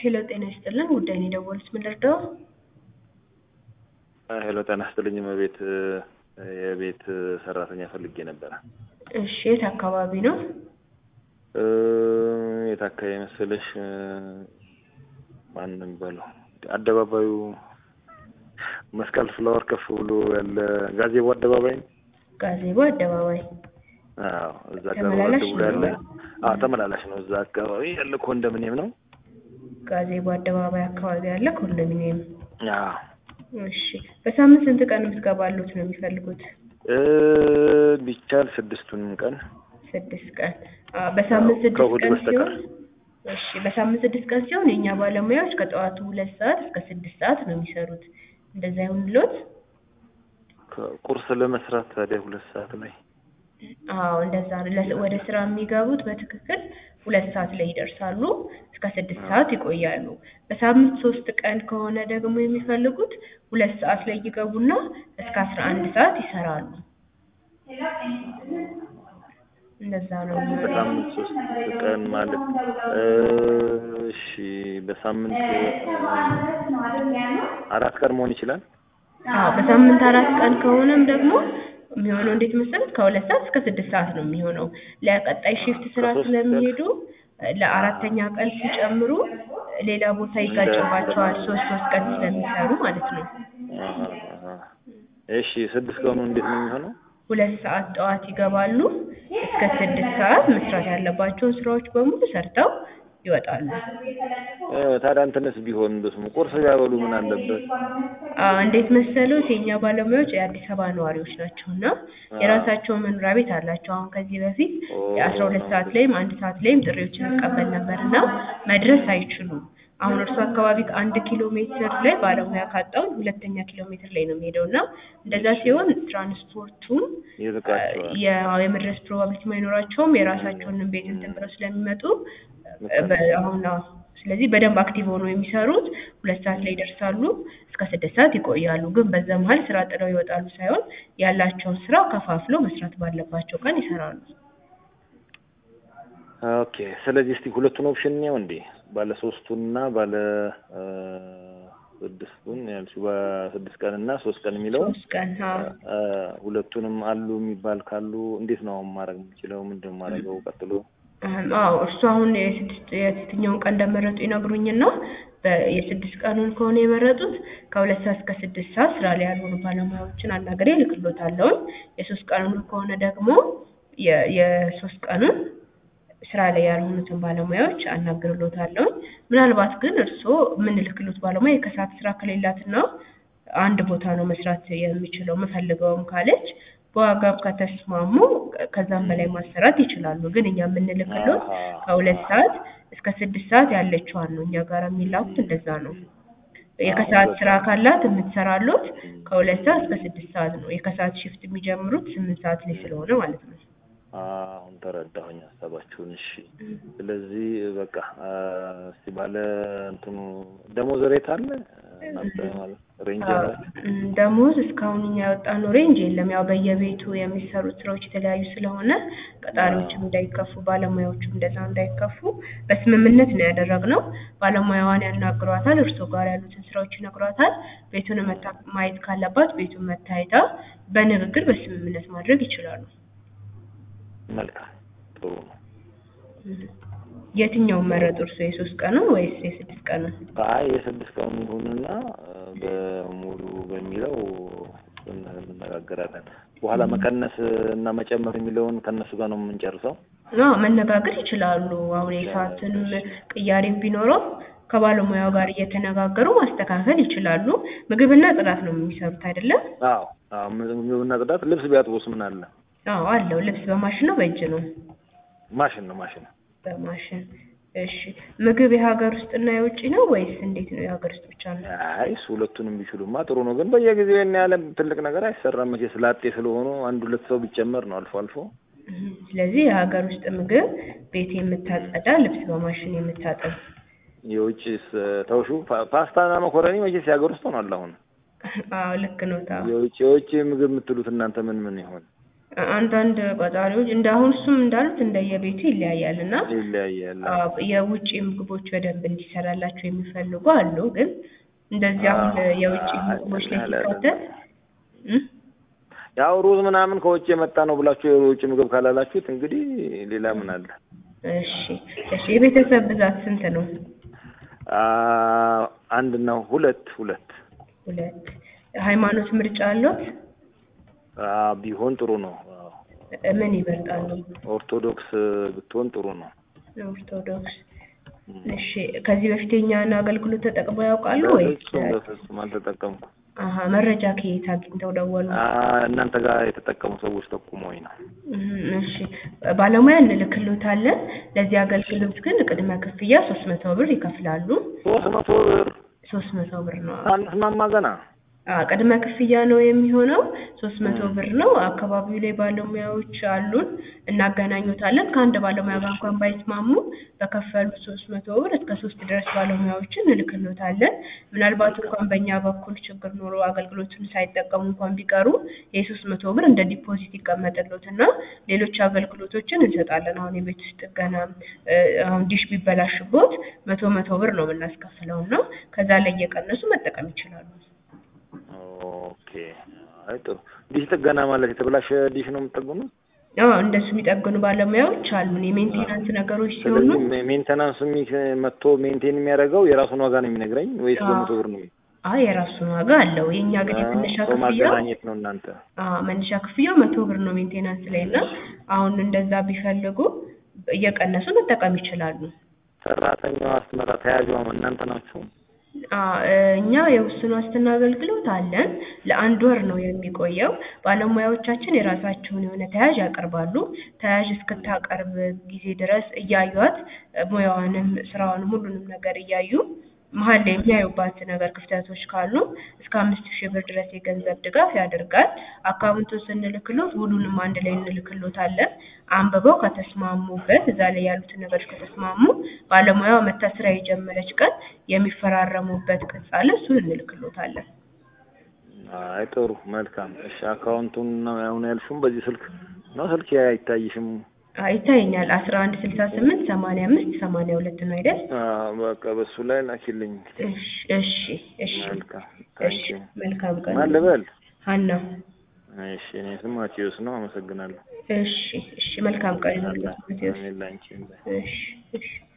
ሄሎ ጤና ይስጥልን ጉዳይ ነው የደወሉት ምን ልርዳው? ሄሎ ጤና ይስጥልኝ እመቤት የቤት ሰራተኛ ፈልጌ ነበረ። እሺ የት አካባቢ ነው? እ የት አካባቢ መሰለሽ? ማን ነው የሚባለው አደባባዩ መስቀል ፍላወር ከፍ ብሎ ያለ ጋዜቦ አደባባይ ነው። ጋዜቦ አደባባይ አዎ እዛ አካባቢ ተመላላሽ ብሎ ያለ ነው? አዎ ተመላላሽ ነው። እዛ አካባቢ ያለ ኮንዶሚኒየም ነው። ጋዜቦ አደባባይ አካባቢ ያለ ኮንዶሚኒየም። አዎ እሺ በሳምንት ስንት ቀን የምትገባሉት ነው የሚፈልጉት? እ ቢቻል ስድስቱንም ቀን ስድስት ቀን አ በሳምንት ስድስት ከእሑድ ቀን በስተቀር። ሲሆን እሺ በሳምንት ስድስት ቀን ሲሆን የእኛ ባለሙያዎች ከጠዋቱ ሁለት ሰዓት እስከ ስድስት ሰዓት ነው የሚሰሩት። እንደዛ ይሁንልዎት? ቁርስ ለመስራት ታዲያ ሁለት ሰዓት ላይ አዎ እንደዛ ነው። ለስ- ወደ ስራ የሚገቡት በትክክል ሁለት ሰዓት ላይ ይደርሳሉ። እስከ ስድስት ሰዓት ይቆያሉ። በሳምንት ሶስት ቀን ከሆነ ደግሞ የሚፈልጉት ሁለት ሰዓት ላይ ይገቡና እስከ አስራ አንድ ሰዓት ይሰራሉ። እንደዛ ነው የሚሆነው። በሳምንት ሶስት ቀን ማለት እ እሺ በሳምንት አራት ቀን መሆን ይችላል። አዎ በሳምንት አራት ቀን ከሆነም ደግሞ የሚሆነው እንዴት መሰለት ከሁለት ሰዓት እስከ ስድስት ሰዓት ነው የሚሆነው። ለቀጣይ ሺፍት ስራ ከሶስት ስለሚሄዱ ለአራተኛ ቀን ሲጨምሩ ሌላ ቦታ ይጋጭባቸዋል። ሶስት ሶስት ቀን ስለሚሰሩ ማለት ነው። አሃ፣ አሃ። እሺ ስድስት ቀኑ እንዴት ነው የሚሆነው? ሁለት ሰዓት ጠዋት ይገባሉ። እስከ ስድስት ሰዓት መስራት ያለባቸውን ስራዎች በሙሉ ሰርተው ይወጣሉ። እ ታዲያ እንትንስ ቢሆን በስሙ ቁርስ ቢያበሉ ምን አለበት? አ እንዴት መሰሉት የእኛ ባለሙያዎች የአዲስ አበባ ነዋሪዎች ናቸው እና የራሳቸው መኖሪያ ቤት አላቸው። አሁን ከዚህ በፊት ኦ፣ የአስራ ሁለት ሰዓት ላይም አንድ ሰዓት ላይም ጥሪዎችን እንቀበል ነበር እና መድረስ አይችሉም። አሁን እርሱ አካባቢ ከአንድ ኪሎ ሜትር ላይ ባለሙያ ካጣውን ሁለተኛ ኪሎ ሜትር ላይ ነው የሚሄደው እና እንደዛ ሲሆን ትራንስፖርቱን ይርቃቸዋል። የ- የመድረስ ፕሮባቢሊቲ አይኖራቸውም። የራሳቸውን ቤት እንትን ብለው ስለሚመጡ በ- አሁን አዎ። ስለዚህ በደንብ አክቲቭ ሆነው የሚሰሩት ሁለት ሰዓት ላይ ይደርሳሉ፣ እስከ ስድስት ሰዓት ይቆያሉ። ግን በዛ መሀል ስራ ጥለው ይወጣሉ ሳይሆን ያላቸውን ስራ ከፋፍለው መስራት ባለባቸው ቀን ይሰራሉ። ኦኬ ስለዚህ እስቲ ሁለቱን ኦፕሽን ነው እንዴ ባለ ሶስቱንና ባለ እ ስድስቱን ያልሽው በስድስት ቀን እና ሶስት ቀን የሚለው ሶስት ቀን አዎ። እ ሁለቱንም አሉ የሚባል ካሉ እንዴት ነው አሁን ማድረግ የምችለው? ምንድን ነው የማደርገው ቀጥሎ? እህም፣ አዎ እርሱ አሁን የስድስት የትኛውን ቀን እንደመረጡ ይነግሩኝና በ- የስድስት ቀኑን ከሆነ የመረጡት ከሁለት ሰዓት እስከ ስድስት ሰዓት ስራ ላይ ያልሆኑ ባለሙያዎችን አናግሬ እልክልዎታለሁኝ። የሶስት ቀኑን ከሆነ ደግሞ የ- የሶስት ቀኑን ስራ ላይ ያልሆኑትን ባለሙያዎች አናግርልዎታለሁኝ። ምናልባት ግን እርስዎ የምንልክልዎት ባለሙያ የከሰዓት ስራ ከሌላትና አንድ ቦታ ነው መስራት የሚችለው የምፈልገውም ካለች በዋጋም ከተስማሙ ከዛም በላይ ማሰራት ይችላሉ። ግን እኛ የምንልክልዎት አሃ። ከሁለት ሰዓት እስከ ስድስት ሰዓት ያለችዋን ነው። እኛ ጋር የሚላኩት እንደዛ ነው። የከሰዓት ስራ ካላት የምትሰራሎት ከሁለት ሰዓት እስከ ስድስት ሰዓት ነው። የከሰዓት ሽፍት የሚጀምሩት ስምንት ሰዓት ላይ ስለሆነ ማለት ነው። አሁን ተረዳሁኝ ሀሳባችሁን። እሺ ስለዚህ በቃ አ፣ እስቲ ባለ እንትኑ ደሞዝ ሬት አለ እናንተ ማለት ሬንጅ አዎ፣ አላችሁ? እም፣ ደሞዝ እስካሁን እኛ ያወጣነው ሬንጅ የለም። ያው በየቤቱ የሚሰሩት ስራዎች የተለያዩ ስለሆነ ቀጣሪዎችም እንዳይከፉ፣ ባለሙያዎችም እንደዛ እንዳይከፉ በስምምነት ነው ያደረግነው። ባለሙያዋን ያናግሯታል፣ እርስዎ ጋር ያሉትን ስራዎች ይነግሯታል። ቤቱን መታ ማየት ካለባት ቤቱን መታየታ በንግግር በስምምነት ማድረግ ይችላሉ። መልካም ጥሩ ነው። እም። የትኛውን መረጡ እርስዎ? የሶስት ቀኑን ወይስ የስድስት ቀኑን? አይ የስድስት ቀኑ ይሁንና አ፣ በሙሉ በሚለው እሱን እንነጋገራለን። በኋላ መቀነስ እና መጨመር የሚለውን ከእነሱ ጋር ነው የምንጨርሰው። አዎ መነጋገር ይችላሉ። አሁን የሰዓትንም ቅያሬም ቢኖረው ከባለሙያው ጋር እየተነጋገሩ ማስተካከል ይችላሉ። ምግብና ጽዳት ነው የሚሰሩት አይደለም? አዎ አዎ፣ ምግብና ጽዳት። ልብስ ቢያጥቡስ ምን አለ? አዎ አለው። ልብስ በማሽን ነው በእጅ ነው? ማሽን ነው ማሽን ነው። በማሽን። እሺ ምግብ የሀገር ውስጥና የውጭ ነው ወይስ እንዴት ነው? የሀገር ውስጥ ብቻ ነው? አይ እሱ ሁለቱንም ቢችሉማ ጥሩ ነው። ግን በየጊዜው ያን ያለ ትልቅ ነገር አይሰራም። መቼ ስላጤ ስለሆኑ አንድ ሁለት ሰው ቢጨመር ነው አልፎ አልፎ። እም፣ ስለዚህ የሀገር ውስጥ ምግብ ቤት የምታጸዳ፣ ልብስ በማሽን የምታጠብ። የውጭስ ተውሹ ፓ- ፓስታና መኮረኒ መቼስ የሀገር ውስጥ ሆኗል። አሁን አዎ ልክ ነው። ታው የውጭ የውጭ ምግብ የምትሉት እናንተ ምን ምን ይሆን? አንዳንድ ቆጣሪዎች እንደ አሁን እሱም እንዳሉት እንደየቤቱ ይለያያል እና ይለያያል። አዎ፣ የውጭ ምግቦች በደንብ እንዲሰራላቸው የሚፈልጉ አሉ። ግን እንደዚህ አሁን የውጭ ምግቦች ላይ ሲካተት እ? ያው ሩዝ ምናምን ከውጭ የመጣ ነው ብላችሁ የውጭ ምግብ ካላላችሁት እንግዲህ ሌላ ምን አለ? እሺ እሺ። የቤተሰብ ብዛት ስንት ነው? አ አንድ ነው ሁለት ሁለት ሁለት። ሃይማኖት ምርጫ አለዎት? አ ቢሆን ጥሩ ነው። አዎ። ምን ይመርጣሉ? ኦርቶዶክስ ብትሆን ጥሩ ነው። ኦርቶዶክስ። እሺ። ከዚህ በፊት የኛን አገልግሎት ተጠቅመው ያውቃሉ ወይስ? በፍጹም በፍጹም አልተጠቀምኩም። አሀ መረጃ ከየት አግኝተው ደወሉ? አ እናንተ ጋር የተጠቀሙ ሰዎች ጠቁመውኝ ነው። እም፣ እሺ ባለሙያ እንልክሎታለን። ለዚህ አገልግሎት ግን ቅድመ ክፍያ ሶስት መቶ ብር ይከፍላሉ። ሶስት መቶ ብር ሶስት መቶ ብር ነው። አንስማማ ገና አ ቅድመ ክፍያ ነው የሚሆነው። ሶስት መቶ ብር ነው። አካባቢው ላይ ባለሙያዎች አሉን፣ እናገናኙታለን። ከአንድ ባለሙያ ጋር እንኳን ባይስማሙ በከፈሉት ሶስት መቶ ብር እስከ ሶስት ድረስ ባለሙያዎችን እንልክሎታለን። ምናልባት እንኳን በእኛ በኩል ችግር ኖሮ አገልግሎቱን ሳይጠቀሙ እንኳን ቢቀሩ የሶስት መቶ ብር እንደ ዲፖዚት ይቀመጥሎትና ሌሎች አገልግሎቶችን እንሰጣለን። አሁን የቤት ውስጥ ጥገና እ፣ አሁን ዲሽ ቢበላሽቦት መቶ መቶ ብር ነው የምናስከፍለው እና ከዛ ላይ እየቀነሱ መጠቀም ይችላሉ። ኦኬ። አይ ጥሩ። ዲሽ ጥገና ማለት የተበላሸ ዲሽ ነው የምትጠግኑት? አዎ እንደሱ የሚጠግኑ ባለሙያዎች አሉን። የሜንቴናንስ ነገሮች ሲሆኑ ስለዚህ ሜንቴናንስ መጥቶ ሜንቴን የሚያደርገው የራሱን ዋጋ ነው የሚነግረኝ ወይስ አዎ። በመቶ ብር ነው? አይ የራሱን ዋጋ አለው። የእኛ ግን የመነሻ ሰው ክፍያው ማገናኘት ነው እናንተ። አዎ መነሻ ክፍያው መቶ ብር ነው ሜንቴናንስ ላይ እና አሁን እንደዛ ቢፈልጉ እየቀነሱ መጠቀም ይችላሉ። ሰራተኛዋ አስመራ ተያዥዋ እናንተ ናችሁ? አዎ እኛ የውስን ዋስትና አገልግሎት አለን። ለአንድ ወር ነው የሚቆየው። ባለሙያዎቻችን የራሳቸውን የሆነ ተያዥ ያቀርባሉ። ተያዥ እስክታቀርብ ጊዜ ድረስ እያዩት ሙያዋንም ስራዋንም ሁሉንም ነገር እያዩ መሀል ላይ የሚያዩባት ነገር ክፍተቶች ካሉ እስከ አምስት ሺህ ብር ድረስ የገንዘብ ድጋፍ ያደርጋል። አካውንቱን ስንልክሎት ውሉንም አንድ ላይ እንልክሎታለን። አንብበው ከተስማሙበት እዛ ላይ ያሉትን ነገሮች ከተስማሙ ባለሙያዋ መታ ስራ የጀመረች ቀን የሚፈራረሙበት ቅጽ አለ። እሱን እንልክሎታለን። አይ ጥሩ መልካም። እሺ አካውንቱን ነው አሁን ያልሽውም በዚህ ስልክ ነው? ስልክ አይታይሽም? አይ ይታየኛል። አስራ አንድ ስልሳ ስምንት ሰማንያ አምስት ሰማንያ ሁለት ነው አይደል? አዎ በቃ በሱ ላይ ላኪልኝ። እሺ እሺ እሺ መልካም እሺ ታንኪዩ። መልካም ቀን። ማን ልበል? ሀና እሺ እኔ ስም ማቴዎስ ነው። አመሰግናለሁ። እሺ እሺ መልካም ቀን ይሁንልዎት። አሜን ላንቺ። እሺ እሺ